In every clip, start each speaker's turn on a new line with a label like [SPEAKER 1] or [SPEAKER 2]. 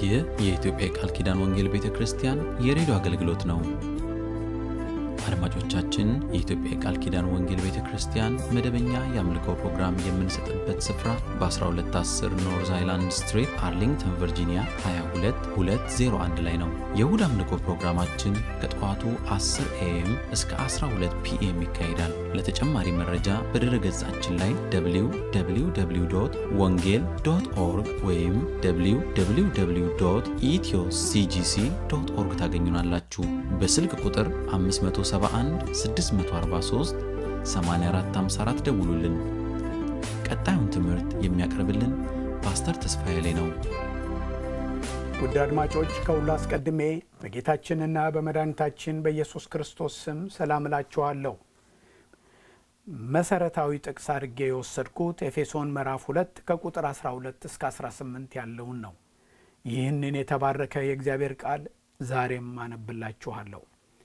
[SPEAKER 1] ይህ የኢትዮጵያ የቃል ኪዳን ወንጌል ቤተ ክርስቲያን የሬዲዮ አገልግሎት ነው። አድማጮቻችን፣ የኢትዮጵያ የቃል ኪዳን ወንጌል ቤተ ክርስቲያን መደበኛ የአምልኮ ፕሮግራም የምንሰጥበት ስፍራ በ1210 ኖርዝ አይላንድ ስትሪት አርሊንግተን ቨርጂኒያ 22201 ላይ ነው። የእሁድ አምልኮ ፕሮግራማችን ከጠዋቱ 10 ኤኤም እስከ 12 ፒኤም ይካሄዳል። ለተጨማሪ መረጃ በድረ ገጻችን ላይ www ወንጌል ዶት ኦርግ ወይም www ኢትዮ ሲጂሲ ዶት ኦርግ ታገኙናላችሁ። በስልክ ቁጥር 571 643 8454 ደውሉልን። ቀጣዩን ትምህርት የሚያቀርብልን ፓስተር ተስፋዬ ላይ ነው።
[SPEAKER 2] ውድ አድማጮች ከሁሉ አስቀድሜ በጌታችንና በመድኃኒታችን በኢየሱስ ክርስቶስ ስም ሰላም እላችኋለሁ። መሰረታዊ ጥቅስ አድርጌ የወሰድኩት ኤፌሶን ምዕራፍ 2 ከቁጥር 12 እስከ 18 ያለውን ነው። ይህንን የተባረከ የእግዚአብሔር ቃል ዛሬም አነብላችኋለሁ።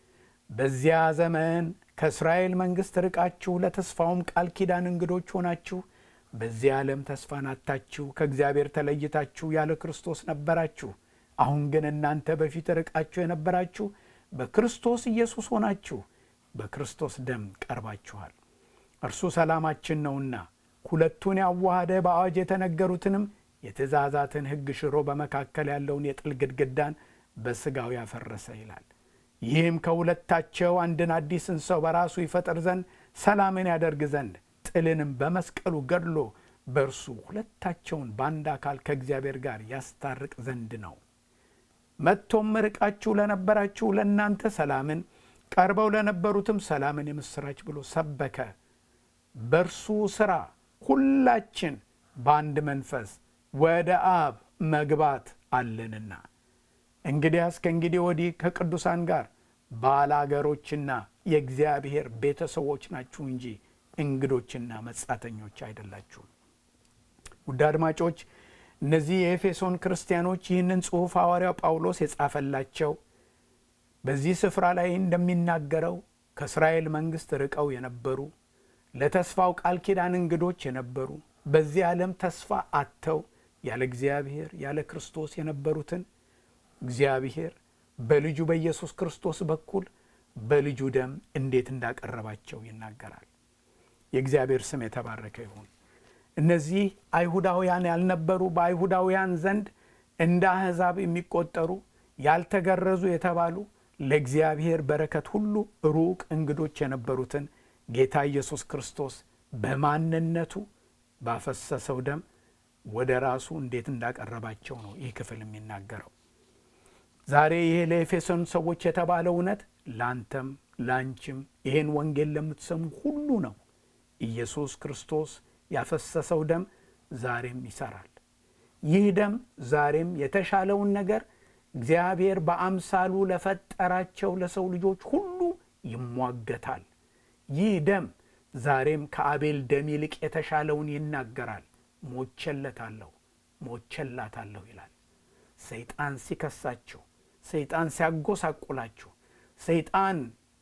[SPEAKER 2] በዚያ ዘመን ከእስራኤል መንግሥት ርቃችሁ ለተስፋውም ቃል ኪዳን እንግዶች ሆናችሁ በዚህ ዓለም ተስፋን አጥታችሁ ከእግዚአብሔር ተለይታችሁ ያለ ክርስቶስ ነበራችሁ። አሁን ግን እናንተ በፊት ርቃችሁ የነበራችሁ በክርስቶስ ኢየሱስ ሆናችሁ በክርስቶስ ደም ቀርባችኋል። እርሱ ሰላማችን ነውና ሁለቱን ያዋሃደ በአዋጅ የተነገሩትንም የትእዛዛትን ሕግ ሽሮ በመካከል ያለውን የጥል ግድግዳን በሥጋው ያፈረሰ ይላል። ይህም ከሁለታቸው አንድን አዲስን ሰው በራሱ ይፈጥር ዘንድ ሰላምን ያደርግ ዘንድ ጥልንም በመስቀሉ ገድሎ በእርሱ ሁለታቸውን በአንድ አካል ከእግዚአብሔር ጋር ያስታርቅ ዘንድ ነው። መጥቶም ርቃችሁ ለነበራችሁ ለእናንተ ሰላምን፣ ቀርበው ለነበሩትም ሰላምን የምሥራች ብሎ ሰበከ። በእርሱ ሥራ ሁላችን በአንድ መንፈስ ወደ አብ መግባት አለንና እንግዲያስ ከእንግዲህ ወዲህ ከቅዱሳን ጋር ባላገሮችና የእግዚአብሔር ቤተሰቦች ናችሁ እንጂ እንግዶችና መጻተኞች አይደላችሁም። ውድ አድማጮች እነዚህ የኤፌሶን ክርስቲያኖች ይህንን ጽሑፍ ሐዋርያው ጳውሎስ የጻፈላቸው በዚህ ስፍራ ላይ እንደሚናገረው ከእስራኤል መንግሥት ርቀው የነበሩ ለተስፋው ቃል ኪዳን እንግዶች የነበሩ በዚህ ዓለም ተስፋ አጥተው ያለ እግዚአብሔር ያለ ክርስቶስ የነበሩትን እግዚአብሔር በልጁ በኢየሱስ ክርስቶስ በኩል በልጁ ደም እንዴት እንዳቀረባቸው ይናገራል። የእግዚአብሔር ስም የተባረከ ይሁን። እነዚህ አይሁዳውያን ያልነበሩ በአይሁዳውያን ዘንድ እንደ አሕዛብ የሚቆጠሩ ያልተገረዙ የተባሉ ለእግዚአብሔር በረከት ሁሉ ሩቅ እንግዶች የነበሩትን ጌታ ኢየሱስ ክርስቶስ በማንነቱ ባፈሰሰው ደም ወደ ራሱ እንዴት እንዳቀረባቸው ነው ይህ ክፍል የሚናገረው። ዛሬ ይሄ ለኤፌሶን ሰዎች የተባለው እውነት ለአንተም ለአንቺም ይህን ወንጌል ለምትሰሙ ሁሉ ነው። ኢየሱስ ክርስቶስ ያፈሰሰው ደም ዛሬም ይሰራል። ይህ ደም ዛሬም የተሻለውን ነገር እግዚአብሔር በአምሳሉ ለፈጠራቸው ለሰው ልጆች ሁሉ ይሟገታል። ይህ ደም ዛሬም ከአቤል ደም ይልቅ የተሻለውን ይናገራል። ሞቸለታለሁ፣ ሞቸላታለሁ ይላል። ሰይጣን ሲከሳችሁ፣ ሰይጣን ሲያጎሳቁላችሁ፣ ሰይጣን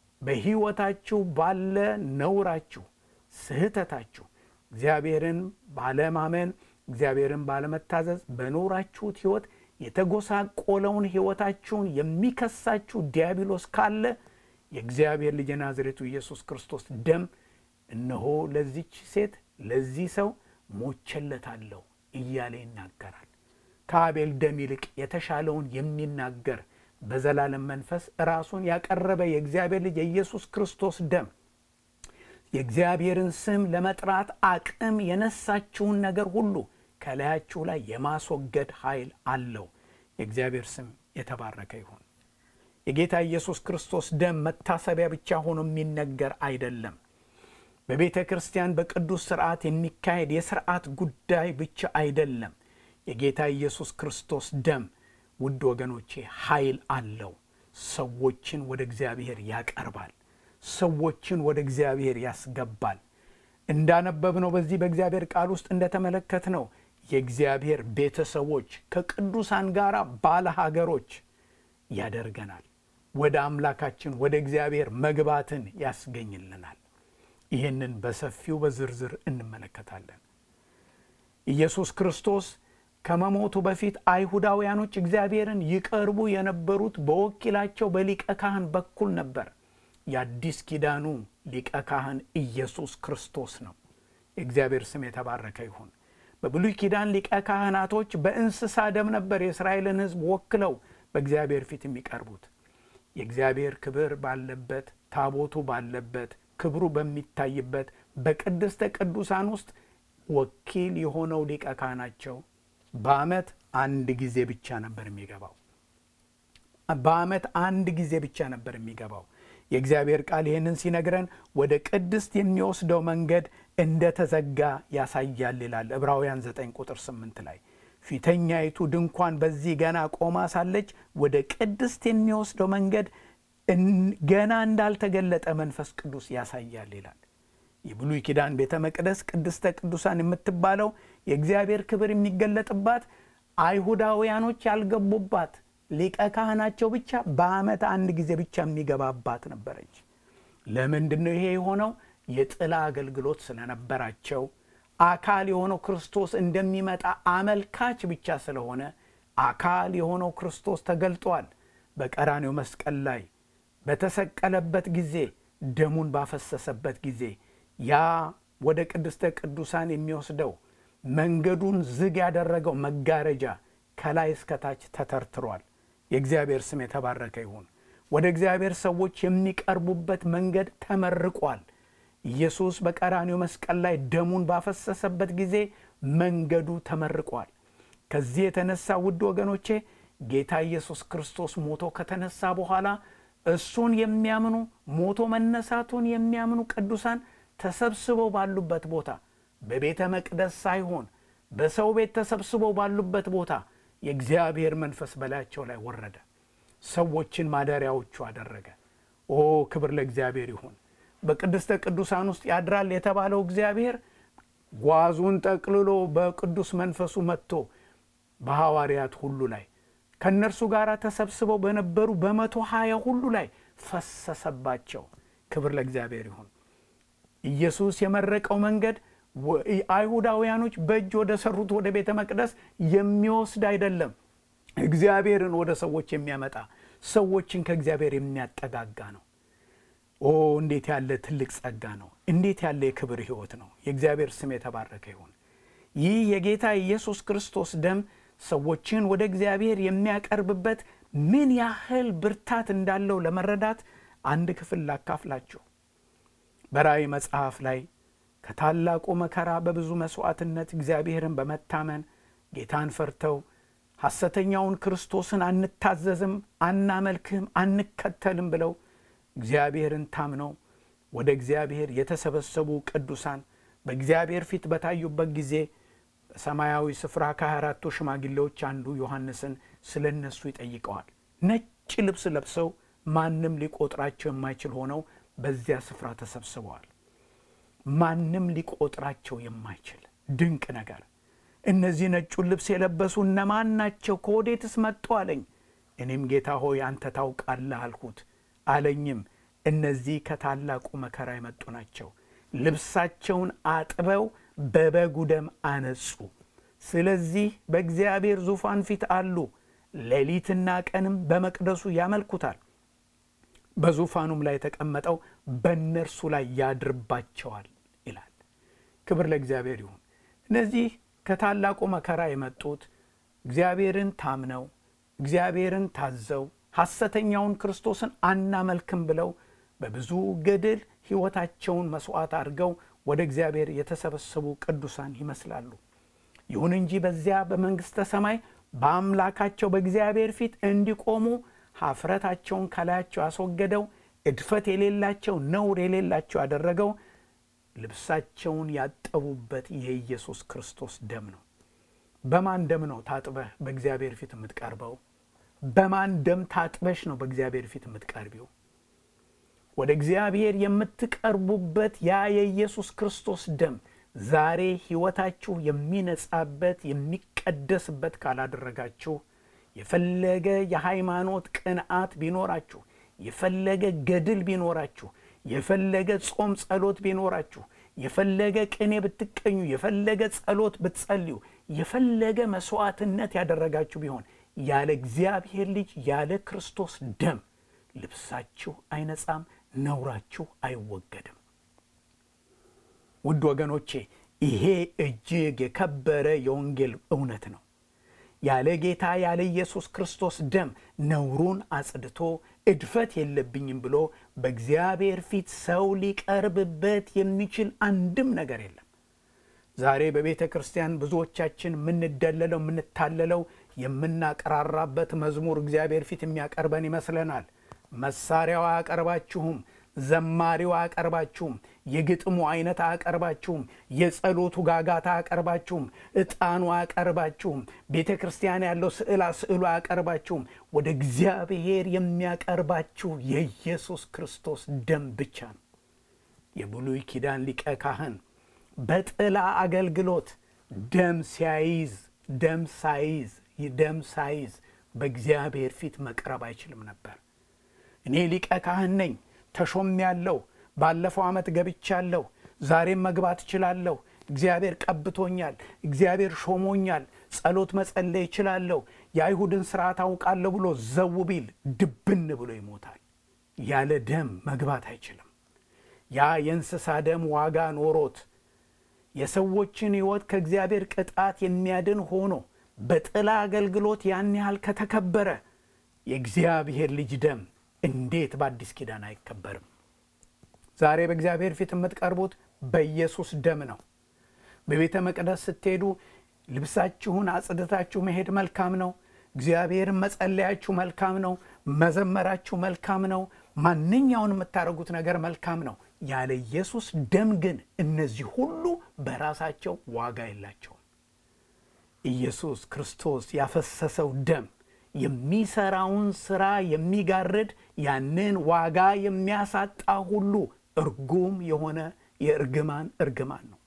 [SPEAKER 2] በሕይወታችሁ ባለ ነውራችሁ፣ ስህተታችሁ፣ እግዚአብሔርን ባለማመን፣ እግዚአብሔርን ባለመታዘዝ በኖራችሁት ሕይወት የተጎሳቆለውን ሕይወታችሁን የሚከሳችሁ ዲያብሎስ ካለ የእግዚአብሔር ልጅ ናዝሬቱ ኢየሱስ ክርስቶስ ደም እነሆ ለዚች ሴት ለዚህ ሰው ሞቸለታለሁ እያለ ይናገራል። ከአቤል ደም ይልቅ የተሻለውን የሚናገር በዘላለም መንፈስ ራሱን ያቀረበ የእግዚአብሔር ልጅ የኢየሱስ ክርስቶስ ደም የእግዚአብሔርን ስም ለመጥራት አቅም የነሳችውን ነገር ሁሉ ከላያችሁ ላይ የማስወገድ ኃይል አለው። የእግዚአብሔር ስም የተባረከ ይሁን። የጌታ ኢየሱስ ክርስቶስ ደም መታሰቢያ ብቻ ሆኖ የሚነገር አይደለም። በቤተ ክርስቲያን በቅዱስ ስርዓት የሚካሄድ የስርዓት ጉዳይ ብቻ አይደለም። የጌታ ኢየሱስ ክርስቶስ ደም ውድ ወገኖቼ ኃይል አለው። ሰዎችን ወደ እግዚአብሔር ያቀርባል። ሰዎችን ወደ እግዚአብሔር ያስገባል። እንዳነበብነው በዚህ በእግዚአብሔር ቃል ውስጥ እንደተመለከትነው የእግዚአብሔር ቤተሰቦች ከቅዱሳን ጋር ባለ ሀገሮች ያደርገናል። ወደ አምላካችን ወደ እግዚአብሔር መግባትን ያስገኝልናል። ይህንን በሰፊው በዝርዝር እንመለከታለን። ኢየሱስ ክርስቶስ ከመሞቱ በፊት አይሁዳውያኖች እግዚአብሔርን ይቀርቡ የነበሩት በወኪላቸው በሊቀ ካህን በኩል ነበር። የአዲስ ኪዳኑ ሊቀ ካህን ኢየሱስ ክርስቶስ ነው። የእግዚአብሔር ስም የተባረከ ይሁን። በብሉይ ኪዳን ሊቀ ካህናቶች በእንስሳ ደም ነበር የእስራኤልን ሕዝብ ወክለው በእግዚአብሔር ፊት የሚቀርቡት። የእግዚአብሔር ክብር ባለበት ታቦቱ ባለበት ክብሩ በሚታይበት በቅድስተ ቅዱሳን ውስጥ ወኪል የሆነው ሊቀ ካህናቸው በዓመት አንድ ጊዜ ብቻ ነበር የሚገባው። በዓመት አንድ ጊዜ ብቻ ነበር የሚገባው። የእግዚአብሔር ቃል ይህንን ሲነግረን ወደ ቅድስት የሚወስደው መንገድ እንደተዘጋ ያሳያል ይላል ዕብራውያን 9 ቁጥር 8 ላይ ፊተኛይቱ ድንኳን በዚህ ገና ቆማ ሳለች ወደ ቅድስት የሚወስደው መንገድ ገና እንዳልተገለጠ መንፈስ ቅዱስ ያሳያል ይላል። የብሉይ ኪዳን ቤተ መቅደስ ቅድስተ ቅዱሳን የምትባለው የእግዚአብሔር ክብር የሚገለጥባት አይሁዳውያኖች ያልገቡባት ሊቀ ካህናቸው ብቻ በዓመት አንድ ጊዜ ብቻ የሚገባባት ነበረች። ለምንድን ነው ይሄ የሆነው? የጥላ አገልግሎት ስለነበራቸው አካል የሆነው ክርስቶስ እንደሚመጣ አመልካች ብቻ ስለሆነ አካል የሆነው ክርስቶስ ተገልጧል። በቀራኔው መስቀል ላይ በተሰቀለበት ጊዜ ደሙን ባፈሰሰበት ጊዜ ያ ወደ ቅድስተ ቅዱሳን የሚወስደው መንገዱን ዝግ ያደረገው መጋረጃ ከላይ እስከታች ተተርትሯል። የእግዚአብሔር ስም የተባረከ ይሁን። ወደ እግዚአብሔር ሰዎች የሚቀርቡበት መንገድ ተመርቋል። ኢየሱስ በቀራኔው መስቀል ላይ ደሙን ባፈሰሰበት ጊዜ መንገዱ ተመርቋል። ከዚህ የተነሳ ውድ ወገኖቼ ጌታ ኢየሱስ ክርስቶስ ሞቶ ከተነሳ በኋላ እሱን የሚያምኑ ሞቶ መነሳቱን የሚያምኑ ቅዱሳን ተሰብስበው ባሉበት ቦታ በቤተ መቅደስ ሳይሆን በሰው ቤት ተሰብስበው ባሉበት ቦታ የእግዚአብሔር መንፈስ በላያቸው ላይ ወረደ። ሰዎችን ማደሪያዎቹ አደረገ። ኦ ክብር ለእግዚአብሔር ይሁን። በቅድስተ ቅዱሳን ውስጥ ያድራል የተባለው እግዚአብሔር ጓዙን ጠቅልሎ በቅዱስ መንፈሱ መጥቶ በሐዋርያት ሁሉ ላይ ከእነርሱ ጋር ተሰብስበው በነበሩ በመቶ ሀያ ሁሉ ላይ ፈሰሰባቸው። ክብር ለእግዚአብሔር ይሁን። ኢየሱስ የመረቀው መንገድ አይሁዳውያኖች በእጅ ወደ ሰሩት ወደ ቤተ መቅደስ የሚወስድ አይደለም። እግዚአብሔርን ወደ ሰዎች የሚያመጣ ሰዎችን ከእግዚአብሔር የሚያጠጋጋ ነው። ኦ እንዴት ያለ ትልቅ ጸጋ ነው! እንዴት ያለ የክብር ሕይወት ነው! የእግዚአብሔር ስም የተባረከ ይሁን። ይህ የጌታ ኢየሱስ ክርስቶስ ደም ሰዎችን ወደ እግዚአብሔር የሚያቀርብበት ምን ያህል ብርታት እንዳለው ለመረዳት አንድ ክፍል ላካፍላችሁ። በራእይ መጽሐፍ ላይ ከታላቁ መከራ በብዙ መሥዋዕትነት እግዚአብሔርን በመታመን ጌታን ፈርተው ሐሰተኛውን ክርስቶስን አንታዘዝም፣ አናመልክህም፣ አንከተልም ብለው እግዚአብሔርን ታምነው ወደ እግዚአብሔር የተሰበሰቡ ቅዱሳን በእግዚአብሔር ፊት በታዩበት ጊዜ በሰማያዊ ስፍራ ከሃያ አራቱ ሽማግሌዎች አንዱ ዮሐንስን ስለ እነሱ ይጠይቀዋል። ነጭ ልብስ ለብሰው ማንም ሊቆጥራቸው የማይችል ሆነው በዚያ ስፍራ ተሰብስበዋል። ማንም ሊቆጥራቸው የማይችል ድንቅ ነገር። እነዚህ ነጩን ልብስ የለበሱ እነማን ናቸው? ከወዴትስ መጡ አለኝ። እኔም ጌታ ሆይ አንተ ታውቃለህ አልሁት። አለኝም እነዚህ ከታላቁ መከራ የመጡ ናቸው። ልብሳቸውን አጥበው በበጉ ደም አነጹ። ስለዚህ በእግዚአብሔር ዙፋን ፊት አሉ። ሌሊትና ቀንም በመቅደሱ ያመልኩታል። በዙፋኑም ላይ የተቀመጠው በእነርሱ ላይ ያድርባቸዋል ይላል። ክብር ለእግዚአብሔር ይሁን። እነዚህ ከታላቁ መከራ የመጡት እግዚአብሔርን ታምነው እግዚአብሔርን ታዘው ሐሰተኛውን ክርስቶስን አናመልክም ብለው በብዙ ገድል ሕይወታቸውን መሥዋዕት አድርገው ወደ እግዚአብሔር የተሰበሰቡ ቅዱሳን ይመስላሉ። ይሁን እንጂ በዚያ በመንግሥተ ሰማይ በአምላካቸው በእግዚአብሔር ፊት እንዲቆሙ ኀፍረታቸውን ከላያቸው ያስወገደው እድፈት የሌላቸው ነውር የሌላቸው ያደረገው ልብሳቸውን ያጠቡበት የኢየሱስ ክርስቶስ ደም ነው። በማን ደም ነው ታጥበህ በእግዚአብሔር ፊት የምትቀርበው? በማን ደም ታጥበሽ ነው በእግዚአብሔር ፊት የምትቀርቢው? ወደ እግዚአብሔር የምትቀርቡበት ያ የኢየሱስ ክርስቶስ ደም ዛሬ ሕይወታችሁ የሚነጻበት የሚቀደስበት ካላደረጋችሁ የፈለገ የሃይማኖት ቅንዓት ቢኖራችሁ፣ የፈለገ ገድል ቢኖራችሁ፣ የፈለገ ጾም ጸሎት ቢኖራችሁ፣ የፈለገ ቅኔ ብትቀኙ፣ የፈለገ ጸሎት ብትጸልዩ፣ የፈለገ መስዋዕትነት ያደረጋችሁ ቢሆን ያለ እግዚአብሔር ልጅ ያለ ክርስቶስ ደም ልብሳችሁ አይነጻም፣ ነውራችሁ አይወገድም። ውድ ወገኖቼ ይሄ እጅግ የከበረ የወንጌል እውነት ነው። ያለ ጌታ ያለ ኢየሱስ ክርስቶስ ደም ነውሩን አጽድቶ እድፈት የለብኝም ብሎ በእግዚአብሔር ፊት ሰው ሊቀርብበት የሚችል አንድም ነገር የለም። ዛሬ በቤተ ክርስቲያን ብዙዎቻችን የምንደለለው የምንታለለው የምናቀራራበት መዝሙር እግዚአብሔር ፊት የሚያቀርበን ይመስለናል። መሳሪያው አያቀርባችሁም። ዘማሪው አያቀርባችሁም። የግጥሙ አይነት አያቀርባችሁም። የጸሎቱ ጋጋታ አያቀርባችሁም። ዕጣኑ አያቀርባችሁም። ቤተ ክርስቲያን ያለው ስዕላ ስዕሉ አያቀርባችሁም። ወደ እግዚአብሔር የሚያቀርባችሁ የኢየሱስ ክርስቶስ ደም ብቻ ነው። የብሉይ ኪዳን ሊቀ ካህን በጥላ አገልግሎት ደም ሲያይዝ ደም ሳይዝ ደም ሳይዝ በእግዚአብሔር ፊት መቅረብ አይችልም ነበር። እኔ ሊቀ ካህን ነኝ ተሾም ያለው ባለፈው ዓመት ገብቻለሁ፣ ዛሬም መግባት እችላለሁ፣ እግዚአብሔር ቀብቶኛል፣ እግዚአብሔር ሾሞኛል፣ ጸሎት መጸለይ እችላለሁ፣ የአይሁድን ስርዓት አውቃለሁ ብሎ ዘው ቢል ድብን ብሎ ይሞታል። ያለ ደም መግባት አይችልም። ያ የእንስሳ ደም ዋጋ ኖሮት የሰዎችን ሕይወት ከእግዚአብሔር ቅጣት የሚያድን ሆኖ በጥላ አገልግሎት ያን ያህል ከተከበረ የእግዚአብሔር ልጅ ደም እንዴት በአዲስ ኪዳን አይከበርም? ዛሬ በእግዚአብሔር ፊት የምትቀርቡት በኢየሱስ ደም ነው። በቤተ መቅደስ ስትሄዱ ልብሳችሁን አጽድታችሁ መሄድ መልካም ነው። እግዚአብሔርን መጸለያችሁ መልካም ነው። መዘመራችሁ መልካም ነው። ማንኛውን የምታደርጉት ነገር መልካም ነው። ያለ ኢየሱስ ደም ግን እነዚህ ሁሉ በራሳቸው ዋጋ የላቸውም። ኢየሱስ ክርስቶስ ያፈሰሰው ደም የሚሰራውን ስራ የሚጋርድ ያንን ዋጋ የሚያሳጣ ሁሉ እርጉም የሆነ የእርግማን እርግማን ነው።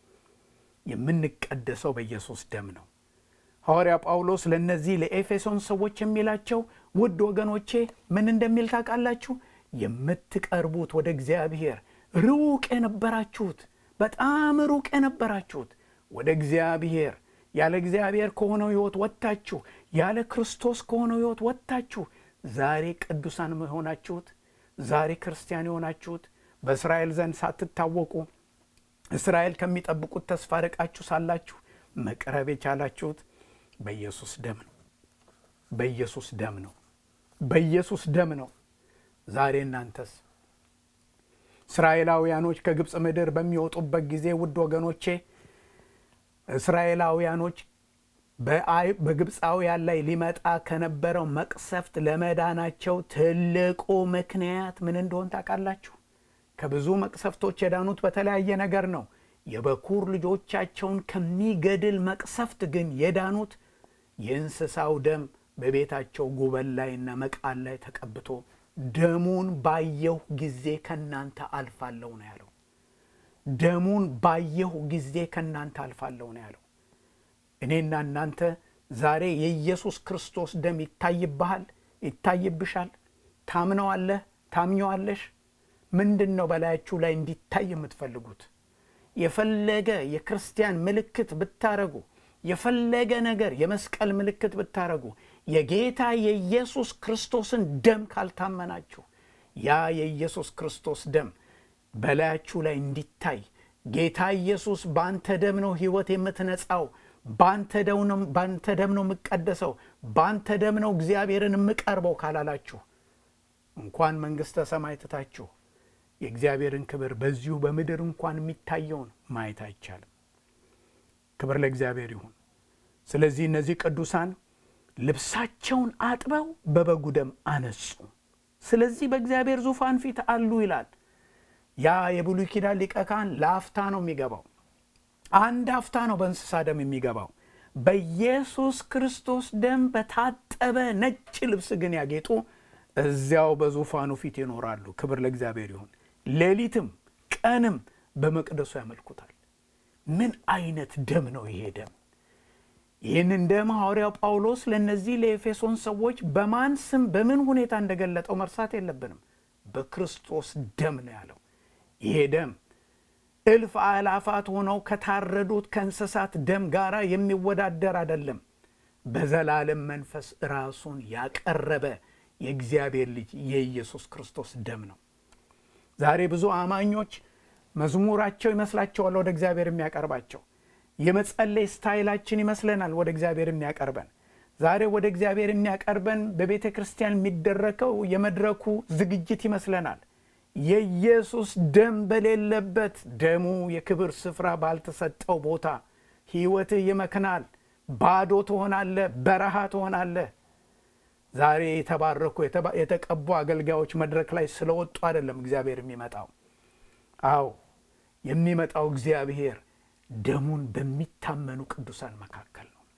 [SPEAKER 2] የምንቀደሰው በኢየሱስ ደም ነው። ሐዋርያ ጳውሎስ ለእነዚህ ለኤፌሶን ሰዎች የሚላቸው ውድ ወገኖቼ ምን እንደሚል ታውቃላችሁ? የምትቀርቡት ወደ እግዚአብሔር ሩቅ የነበራችሁት በጣም ሩቅ የነበራችሁት ወደ እግዚአብሔር ያለ እግዚአብሔር ከሆነው ሕይወት ወጥታችሁ ያለ ክርስቶስ ከሆነው ሕይወት ወጥታችሁ ዛሬ ቅዱሳን የሆናችሁት ዛሬ ክርስቲያን የሆናችሁት በእስራኤል ዘንድ ሳትታወቁ እስራኤል ከሚጠብቁት ተስፋ ርቃችሁ ሳላችሁ መቅረብ የቻላችሁት በኢየሱስ ደም ነው። በኢየሱስ ደም ነው። በኢየሱስ ደም ነው። ዛሬ እናንተስ እስራኤላውያኖች ከግብፅ ምድር በሚወጡበት ጊዜ ውድ ወገኖቼ እስራኤላውያኖች በግብፃውያን ላይ ሊመጣ ከነበረው መቅሰፍት ለመዳናቸው ትልቁ ምክንያት ምን እንደሆን ታውቃላችሁ? ከብዙ መቅሰፍቶች የዳኑት በተለያየ ነገር ነው። የበኩር ልጆቻቸውን ከሚገድል መቅሰፍት ግን የዳኑት የእንስሳው ደም በቤታቸው ጉበል ላይና መቃን ላይ ተቀብቶ ደሙን ባየሁ ጊዜ ከእናንተ አልፋለሁ ነው ያለው። ደሙን ባየሁ ጊዜ ከእናንተ አልፋለሁ ነው ያለው። እኔና እናንተ ዛሬ የኢየሱስ ክርስቶስ ደም ይታይብሃል፣ ይታይብሻል። ታምነዋለህ፣ ታምኘዋለሽ። ምንድን ነው በላያችሁ ላይ እንዲታይ የምትፈልጉት? የፈለገ የክርስቲያን ምልክት ብታረጉ፣ የፈለገ ነገር የመስቀል ምልክት ብታረጉ፣ የጌታ የኢየሱስ ክርስቶስን ደም ካልታመናችሁ ያ የኢየሱስ ክርስቶስ ደም በላያችሁ ላይ እንዲታይ ጌታ ኢየሱስ በአንተ ደም ነው ሕይወት የምትነጻው፣ በአንተ ደም ነው የምቀደሰው፣ በአንተ ደም ነው እግዚአብሔርን የምቀርበው ካላላችሁ እንኳን መንግሥተ ሰማይ ትታችሁ የእግዚአብሔርን ክብር በዚሁ በምድር እንኳን የሚታየውን ማየት አይቻልም። ክብር ለእግዚአብሔር ይሁን። ስለዚህ እነዚህ ቅዱሳን ልብሳቸውን አጥበው በበጉ ደም አነጹ። ስለዚህ በእግዚአብሔር ዙፋን ፊት አሉ ይላል። ያ የብሉይ ኪዳን ሊቀ ካህን ለአፍታ ነው የሚገባው። አንድ አፍታ ነው በእንስሳ ደም የሚገባው። በኢየሱስ ክርስቶስ ደም በታጠበ ነጭ ልብስ ግን ያጌጡ እዚያው በዙፋኑ ፊት ይኖራሉ። ክብር ለእግዚአብሔር ይሁን። ሌሊትም ቀንም በመቅደሱ ያመልኩታል። ምን አይነት ደም ነው ይሄ ደም? ይህንን ደም ሐዋርያው ጳውሎስ ለእነዚህ ለኤፌሶን ሰዎች በማን ስም በምን ሁኔታ እንደገለጠው መርሳት የለብንም። በክርስቶስ ደም ነው ያለው። ይሄ ደም እልፍ አእላፋት ሆነው ከታረዱት ከእንስሳት ደም ጋር የሚወዳደር አይደለም። በዘላለም መንፈስ ራሱን ያቀረበ የእግዚአብሔር ልጅ የኢየሱስ ክርስቶስ ደም ነው። ዛሬ ብዙ አማኞች መዝሙራቸው ይመስላቸዋል ወደ እግዚአብሔር የሚያቀርባቸው። የመጸለይ ስታይላችን ይመስለናል ወደ እግዚአብሔር የሚያቀርበን። ዛሬ ወደ እግዚአብሔር የሚያቀርበን በቤተ ክርስቲያን የሚደረገው የመድረኩ ዝግጅት ይመስለናል። የኢየሱስ ደም በሌለበት ደሙ የክብር ስፍራ ባልተሰጠው ቦታ ሕይወትህ ይመክናል። ባዶ ትሆናለህ፣ በረሃ ትሆናለህ። ዛሬ የተባረኩ የተቀቡ አገልጋዮች መድረክ ላይ ስለወጡ አይደለም እግዚአብሔር የሚመጣው። አዎ የሚመጣው እግዚአብሔር ደሙን በሚታመኑ ቅዱሳን መካከል ነው።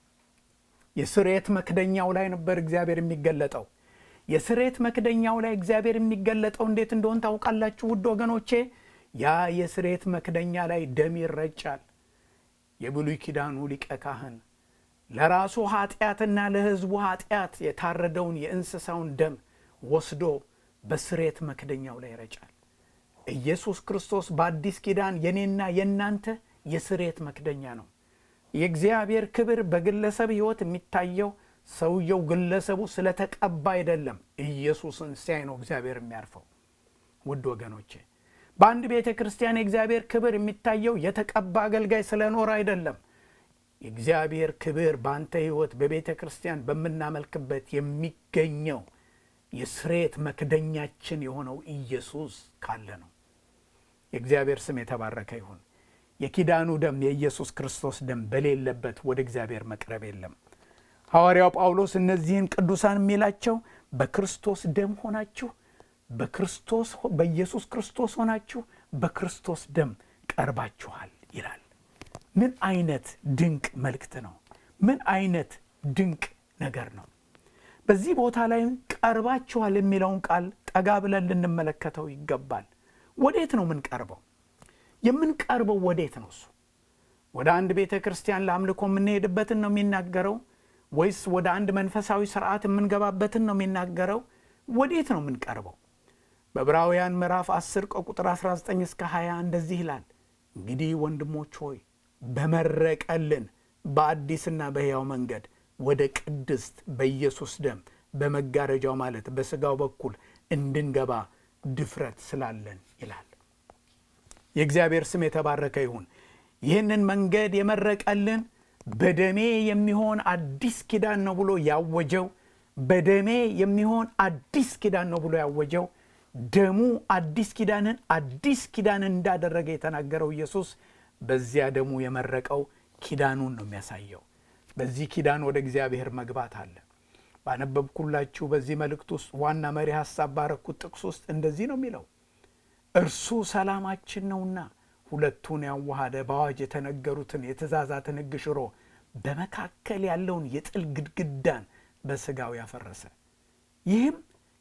[SPEAKER 2] የስርየት መክደኛው ላይ ነበር እግዚአብሔር የሚገለጠው። የስርየት መክደኛው ላይ እግዚአብሔር የሚገለጠው እንዴት እንደሆን ታውቃላችሁ ውድ ወገኖቼ? ያ የስርየት መክደኛ ላይ ደም ይረጫል። የብሉይ ኪዳኑ ሊቀ ካህን ለራሱ ኃጢአትና ለሕዝቡ ኃጢአት የታረደውን የእንስሳውን ደም ወስዶ በስርየት መክደኛው ላይ ይረጫል። ኢየሱስ ክርስቶስ በአዲስ ኪዳን የኔና የእናንተ የስርየት መክደኛ ነው። የእግዚአብሔር ክብር በግለሰብ ሕይወት የሚታየው ሰውየው ግለሰቡ ስለተቀባ አይደለም። ኢየሱስን ሲያይ ነው እግዚአብሔር የሚያርፈው። ውድ ወገኖቼ በአንድ ቤተ ክርስቲያን የእግዚአብሔር ክብር የሚታየው የተቀባ አገልጋይ ስለኖረ አይደለም። የእግዚአብሔር ክብር በአንተ ሕይወት በቤተ ክርስቲያን በምናመልክበት የሚገኘው የስርየት መክደኛችን የሆነው ኢየሱስ ካለ ነው። የእግዚአብሔር ስም የተባረከ ይሁን። የኪዳኑ ደም የኢየሱስ ክርስቶስ ደም በሌለበት ወደ እግዚአብሔር መቅረብ የለም። ሐዋርያው ጳውሎስ እነዚህን ቅዱሳን የሚላቸው በክርስቶስ ደም ሆናችሁ በክርስቶስ በኢየሱስ ክርስቶስ ሆናችሁ በክርስቶስ ደም ቀርባችኋል ይላል። ምን አይነት ድንቅ መልእክት ነው! ምን አይነት ድንቅ ነገር ነው! በዚህ ቦታ ላይ ቀርባችኋል የሚለውን ቃል ጠጋ ብለን ልንመለከተው ይገባል። ወዴት ነው የምንቀርበው? የምንቀርበው ወዴት ነው? እሱ ወደ አንድ ቤተ ክርስቲያን ለአምልኮ የምንሄድበትን ነው የሚናገረው ወይስ ወደ አንድ መንፈሳዊ ስርዓት የምንገባበትን ነው የሚናገረው? ወዴት ነው የምንቀርበው? በዕብራውያን ምዕራፍ 10 ከቁጥር 19 እስከ 20 እንደዚህ ይላል፣ እንግዲህ ወንድሞች ሆይ በመረቀልን በአዲስና በሕያው መንገድ ወደ ቅድስት በኢየሱስ ደም በመጋረጃው ማለት በሥጋው በኩል እንድንገባ ድፍረት ስላለን ይላል። የእግዚአብሔር ስም የተባረከ ይሁን። ይህንን መንገድ የመረቀልን በደሜ የሚሆን አዲስ ኪዳን ነው ብሎ ያወጀው በደሜ የሚሆን አዲስ ኪዳን ነው ብሎ ያወጀው ደሙ አዲስ ኪዳንን አዲስ ኪዳንን እንዳደረገ የተናገረው ኢየሱስ በዚያ ደሙ የመረቀው ኪዳኑን ነው የሚያሳየው። በዚህ ኪዳን ወደ እግዚአብሔር መግባት አለ። ባነበብኩላችሁ በዚህ መልእክት ውስጥ ዋና መሪ ሐሳብ ባረኩት ጥቅስ ውስጥ እንደዚህ ነው የሚለው እርሱ ሰላማችን ነውና ሁለቱን ያዋሃደ በአዋጅ የተነገሩትን የትእዛዛትን ሕግ ሽሮ በመካከል ያለውን የጥል ግድግዳን በሥጋው ያፈረሰ ይህም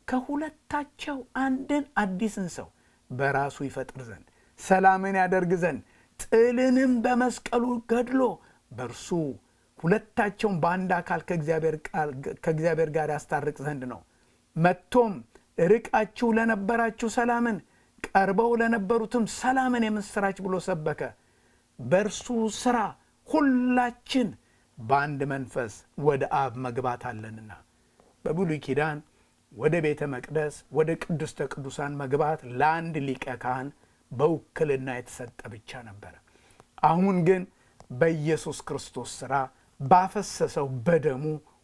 [SPEAKER 2] ከሁለታቸው አንድን አዲስን ሰው በራሱ ይፈጥር ዘንድ ሰላምን ያደርግ ዘንድ ጥልንም በመስቀሉ ገድሎ በእርሱ ሁለታቸውን በአንድ አካል ከእግዚአብሔር ጋር ያስታርቅ ዘንድ ነው። መጥቶም ርቃችሁ ለነበራችሁ ሰላምን ቀርበው ለነበሩትም ሰላምን የምስራች ብሎ ሰበከ። በእርሱ ሥራ ሁላችን በአንድ መንፈስ ወደ አብ መግባት አለንና። በብሉይ ኪዳን ወደ ቤተ መቅደስ ወደ ቅድስተ ቅዱሳን መግባት ለአንድ ሊቀ ካህን በውክልና የተሰጠ ብቻ ነበረ። አሁን ግን በኢየሱስ ክርስቶስ ሥራ ባፈሰሰው በደሙ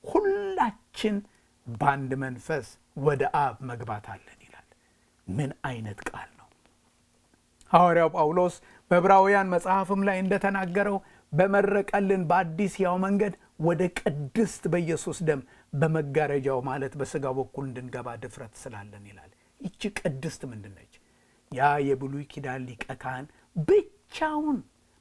[SPEAKER 2] ሁላችን በአንድ መንፈስ ወደ አብ መግባት አለን ይላል። ምን አይነት ቃል ነው! ሐዋርያው ጳውሎስ በዕብራውያን መጽሐፍም ላይ እንደተናገረው በመረቀልን በአዲስ ያው መንገድ ወደ ቅድስት በኢየሱስ ደም በመጋረጃው ማለት በሥጋው በኩል እንድንገባ ድፍረት ስላለን ይላል። ይቺ ቅድስት ምንድን ነች? ያ የብሉይ ኪዳን ሊቀ ካህን ብቻውን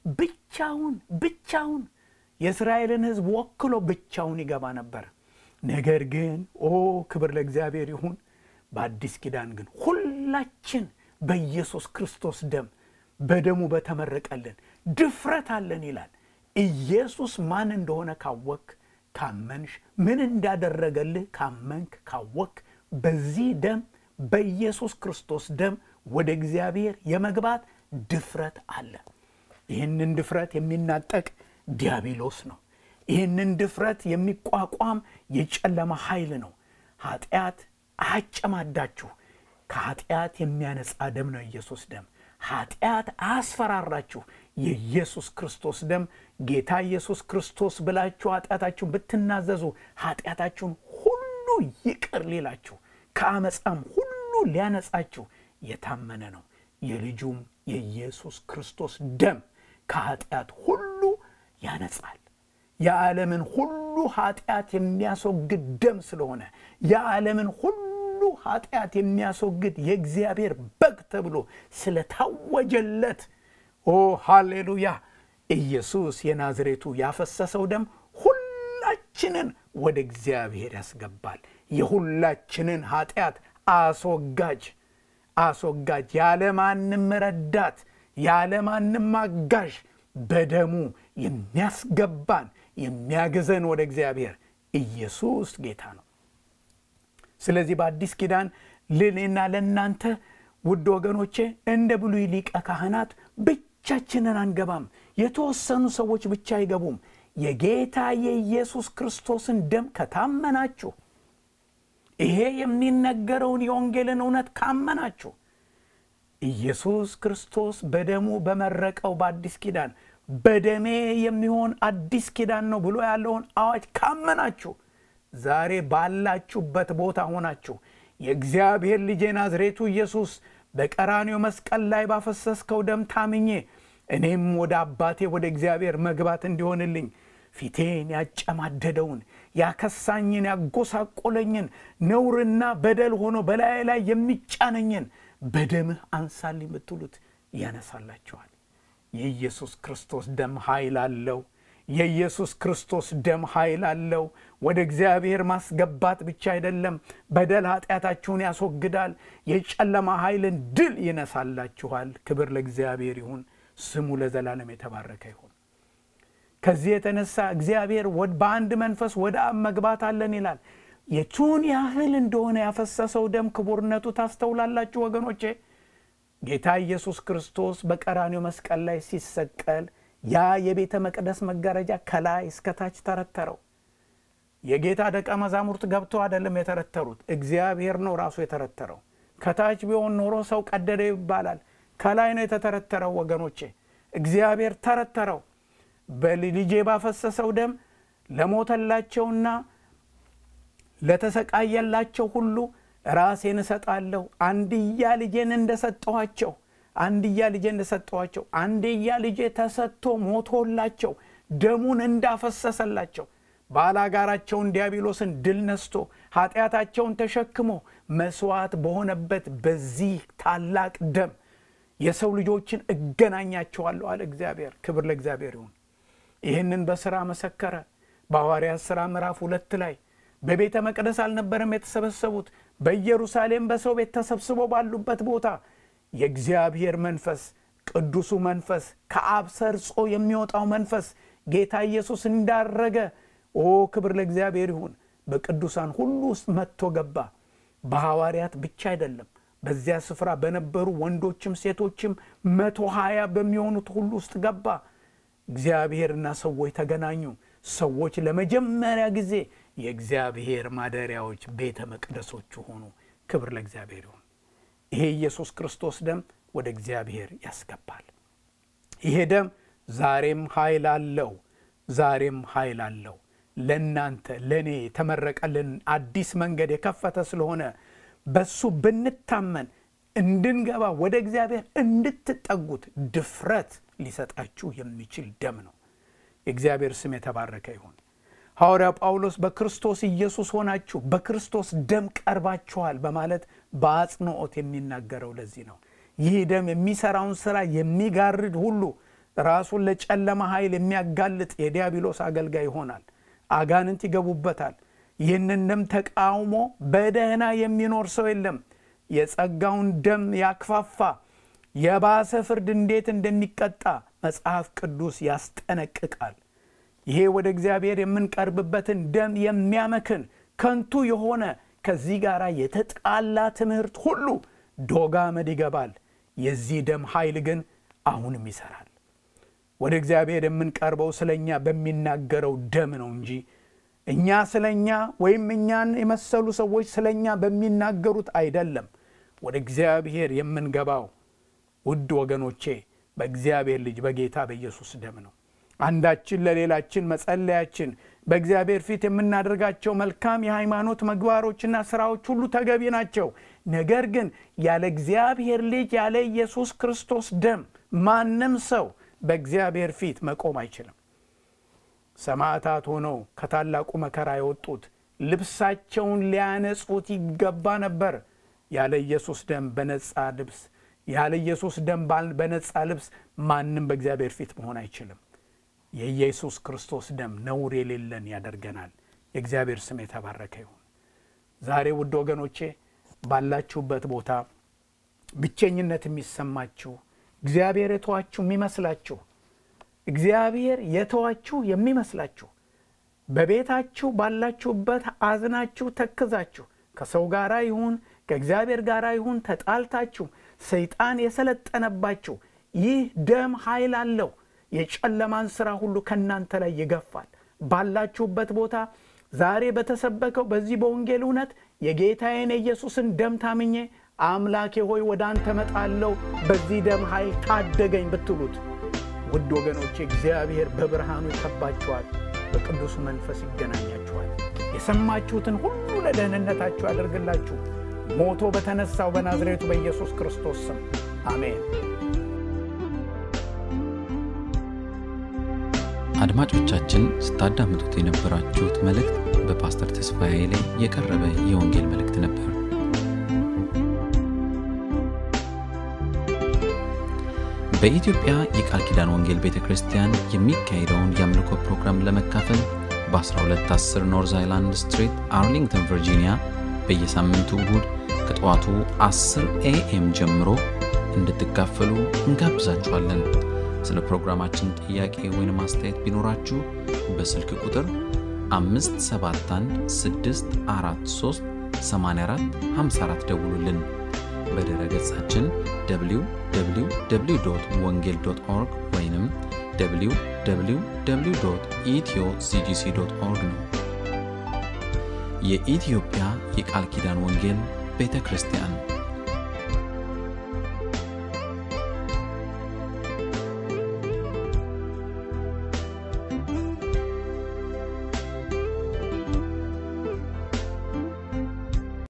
[SPEAKER 2] ብቻውን ብቻውን የእስራኤልን ሕዝብ ወክሎ ብቻውን ይገባ ነበር። ነገር ግን ኦ ክብር ለእግዚአብሔር ይሁን፣ በአዲስ ኪዳን ግን ሁላችን በኢየሱስ ክርስቶስ ደም በደሙ በተመረቀልን ድፍረት አለን ይላል። ኢየሱስ ማን እንደሆነ ካወክ ካመንሽ፣ ምን እንዳደረገልህ ካመንክ ካወክ፣ በዚህ ደም በኢየሱስ ክርስቶስ ደም ወደ እግዚአብሔር የመግባት ድፍረት አለ። ይህንን ድፍረት የሚናጠቅ ዲያብሎስ ነው። ይህንን ድፍረት የሚቋቋም የጨለማ ኃይል ነው። ኃጢአት አያጨማዳችሁ። ከኃጢአት የሚያነጻ ደም ነው የኢየሱስ ደም። ኃጢአት አያስፈራራችሁ። የኢየሱስ ክርስቶስ ደም ጌታ ኢየሱስ ክርስቶስ ብላችሁ ኃጢአታችሁን ብትናዘዙ ኃጢአታችሁን ሁሉ ይቅር ሊላችሁ ከአመፃም ሁሉ ሊያነጻችሁ የታመነ ነው። የልጁም የኢየሱስ ክርስቶስ ደም ከኃጢአት ሁሉ ያነጻል። የዓለምን ሁሉ ኃጢአት የሚያስወግድ ደም ስለሆነ የዓለምን ሁሉ ኃጢአት የሚያስወግድ የእግዚአብሔር በግ ተብሎ ስለታወጀለት ኦ ሃሌሉያ! ኢየሱስ የናዝሬቱ ያፈሰሰው ደም ሁላችንን ወደ እግዚአብሔር ያስገባል። የሁላችንን ኃጢአት አስወጋጅ አስወጋጅ ያለማንም ረዳት ያለማንም አጋዥ በደሙ የሚያስገባን የሚያግዘን ወደ እግዚአብሔር ኢየሱስ ጌታ ነው። ስለዚህ በአዲስ ኪዳን ለእኔና ለእናንተ ውድ ወገኖቼ እንደ ብሉይ ሊቀ ካህናት ብቻችንን አንገባም። የተወሰኑ ሰዎች ብቻ አይገቡም። የጌታ የኢየሱስ ክርስቶስን ደም ከታመናችሁ ይሄ የሚነገረውን የወንጌልን እውነት ካመናችሁ ኢየሱስ ክርስቶስ በደሙ በመረቀው በአዲስ ኪዳን በደሜ የሚሆን አዲስ ኪዳን ነው ብሎ ያለውን አዋጅ ካመናችሁ ዛሬ ባላችሁበት ቦታ ሆናችሁ የእግዚአብሔር ልጅ ናዝሬቱ ኢየሱስ በቀራኔው መስቀል ላይ ባፈሰስከው ደም ታምኜ እኔም ወደ አባቴ ወደ እግዚአብሔር መግባት እንዲሆንልኝ ፊቴን ያጨማደደውን ያከሳኝን ያጎሳቆለኝን ነውርና በደል ሆኖ በላይ ላይ የሚጫነኝን በደምህ አንሳልኝ ብትሉት ያነሳላችኋል። የኢየሱስ ክርስቶስ ደም ኃይል አለው። የኢየሱስ ክርስቶስ ደም ኃይል አለው። ወደ እግዚአብሔር ማስገባት ብቻ አይደለም፣ በደል ኃጢአታችሁን ያስወግዳል። የጨለማ ኃይልን ድል ይነሳላችኋል። ክብር ለእግዚአብሔር ይሁን፣ ስሙ ለዘላለም የተባረከ ይሁን። ከዚህ የተነሳ እግዚአብሔር በአንድ መንፈስ ወደ አብ መግባት አለን ይላል። የቱን ያህል እንደሆነ ያፈሰሰው ደም ክቡርነቱ ታስተውላላችሁ ወገኖቼ። ጌታ ኢየሱስ ክርስቶስ በቀራኔው መስቀል ላይ ሲሰቀል ያ የቤተ መቅደስ መጋረጃ ከላይ እስከታች ተረተረው። የጌታ ደቀ መዛሙርት ገብተው አይደለም የተረተሩት፣ እግዚአብሔር ነው ራሱ የተረተረው። ከታች ቢሆን ኖሮ ሰው ቀደደ ይባላል። ከላይ ነው የተተረተረው ወገኖቼ። እግዚአብሔር ተረተረው። በልጄ ባፈሰሰው ደም ለሞተላቸውና ለተሰቃየላቸው ሁሉ ራሴን እሰጣለሁ። አንድያ ልጄን እንደሰጠኋቸው አንድያ ልጄ እንደሰጠኋቸው አንድያ ልጄ ተሰጥቶ ሞቶላቸው ደሙን እንዳፈሰሰላቸው ባላጋራቸውን ዲያብሎስን ድል ነስቶ ኃጢአታቸውን ተሸክሞ መስዋዕት በሆነበት በዚህ ታላቅ ደም የሰው ልጆችን እገናኛቸዋለሁ አለ እግዚአብሔር። ክብር ለእግዚአብሔር ይሁን። ይህንን በሥራ መሰከረ። በሐዋርያት ሥራ ምዕራፍ ሁለት ላይ በቤተ መቅደስ አልነበረም የተሰበሰቡት፣ በኢየሩሳሌም በሰው ቤት ተሰብስበው ባሉበት ቦታ የእግዚአብሔር መንፈስ ቅዱሱ መንፈስ ከአብ ሰርጾ የሚወጣው መንፈስ ጌታ ኢየሱስ እንዳረገ ኦ ክብር ለእግዚአብሔር ይሁን በቅዱሳን ሁሉ ውስጥ መጥቶ ገባ። በሐዋርያት ብቻ አይደለም፣ በዚያ ስፍራ በነበሩ ወንዶችም ሴቶችም መቶ ሀያ በሚሆኑት ሁሉ ውስጥ ገባ። እግዚአብሔርና ሰዎች ተገናኙ። ሰዎች ለመጀመሪያ ጊዜ የእግዚአብሔር ማደሪያዎች ቤተ መቅደሶቹ ሆኑ። ክብር ለእግዚአብሔር ይሁን። ይሄ ኢየሱስ ክርስቶስ ደም ወደ እግዚአብሔር ያስገባል። ይሄ ደም ዛሬም ኃይል አለው። ዛሬም ኃይል አለው። ለእናንተ ለእኔ የተመረቀልን አዲስ መንገድ የከፈተ ስለሆነ በሱ ብንታመን እንድንገባ ወደ እግዚአብሔር እንድትጠጉት ድፍረት ሊሰጣችሁ የሚችል ደም ነው። የእግዚአብሔር ስም የተባረከ ይሁን። ሐዋርያው ጳውሎስ በክርስቶስ ኢየሱስ ሆናችሁ በክርስቶስ ደም ቀርባችኋል በማለት በአጽንኦት የሚናገረው ለዚህ ነው። ይህ ደም የሚሰራውን ሥራ የሚጋርድ ሁሉ ራሱን ለጨለማ ኃይል የሚያጋልጥ የዲያብሎስ አገልጋይ ይሆናል። አጋንንት ይገቡበታል። ይህንን ደም ተቃውሞ በደህና የሚኖር ሰው የለም። የጸጋውን ደም ያክፋፋ የባሰ ፍርድ እንዴት እንደሚቀጣ መጽሐፍ ቅዱስ ያስጠነቅቃል። ይሄ ወደ እግዚአብሔር የምንቀርብበትን ደም የሚያመክን ከንቱ የሆነ ከዚህ ጋር የተጣላ ትምህርት ሁሉ ዶግ አመድ ይገባል። የዚህ ደም ኃይል ግን አሁንም ይሰራል። ወደ እግዚአብሔር የምንቀርበው ስለ እኛ በሚናገረው ደም ነው እንጂ እኛ ስለ እኛ ወይም እኛን የመሰሉ ሰዎች ስለ እኛ በሚናገሩት አይደለም። ወደ እግዚአብሔር የምንገባው ውድ ወገኖቼ በእግዚአብሔር ልጅ በጌታ በኢየሱስ ደም ነው። አንዳችን ለሌላችን መጸለያችን፣ በእግዚአብሔር ፊት የምናደርጋቸው መልካም የሃይማኖት ምግባሮችና ስራዎች ሁሉ ተገቢ ናቸው። ነገር ግን ያለ እግዚአብሔር ልጅ ያለ ኢየሱስ ክርስቶስ ደም ማንም ሰው በእግዚአብሔር ፊት መቆም አይችልም። ሰማዕታት ሆነው ከታላቁ መከራ የወጡት ልብሳቸውን ሊያነጹት ይገባ ነበር። ያለ ኢየሱስ ደም በነጻ ልብስ ያለ ኢየሱስ ደም በነጻ ልብስ ማንም በእግዚአብሔር ፊት መሆን አይችልም። የኢየሱስ ክርስቶስ ደም ነውር የሌለን ያደርገናል። የእግዚአብሔር ስም የተባረከ ይሁን። ዛሬ ውድ ወገኖቼ ባላችሁበት ቦታ ብቸኝነት የሚሰማችሁ እግዚአብሔር የተዋችሁ የሚመስላችሁ እግዚአብሔር የተዋችሁ የሚመስላችሁ በቤታችሁ ባላችሁበት አዝናችሁ ተክዛችሁ ከሰው ጋር ይሁን ከእግዚአብሔር ጋር ይሁን ተጣልታችሁ ሰይጣን የሰለጠነባችሁ ይህ ደም ኃይል አለው። የጨለማን ሥራ ሁሉ ከእናንተ ላይ ይገፋል። ባላችሁበት ቦታ ዛሬ በተሰበከው በዚህ በወንጌል እውነት የጌታዬን የኢየሱስን ደም ታምኜ አምላኬ ሆይ ወደ አንተ መጣለው በዚህ ደም ኃይል ታደገኝ ብትሉት ውድ ወገኖቼ እግዚአብሔር በብርሃኑ ይከባችኋል፣ በቅዱሱ መንፈስ ይገናኛችኋል። የሰማችሁትን ሁሉ ለደህንነታችሁ ያደርግላችሁ። ሞቶ በተነሳው በናዝሬቱ በኢየሱስ ክርስቶስ ስም አሜን።
[SPEAKER 1] አድማጮቻችን ስታዳምጡት የነበራችሁት መልእክት በፓስተር ተስፋዬ ላይ የቀረበ የወንጌል መልእክት ነበር። በኢትዮጵያ የቃል ኪዳን ወንጌል ቤተ ክርስቲያን የሚካሄደውን የአምልኮ ፕሮግራም ለመካፈል በ1210 ኖርዝ አይላንድ ስትሪት አርሊንግተን ቨርጂኒያ በየሳምንቱ እሁድ ከጠዋቱ 10 ኤኤም ጀምሮ እንድትካፈሉ እንጋብዛችኋለን። ስለ ፕሮግራማችን ጥያቄ ወይም አስተያየት ቢኖራችሁ በስልክ ቁጥር 5716438454 ደውሉልን። በድረ ገጻችን www ወንጌል ኦርግ ወይም www ኢትዮ ሲጂሲ ኦርግ ነው። የኢትዮጵያ የቃል ኪዳን ወንጌል ቤተ ክርስቲያን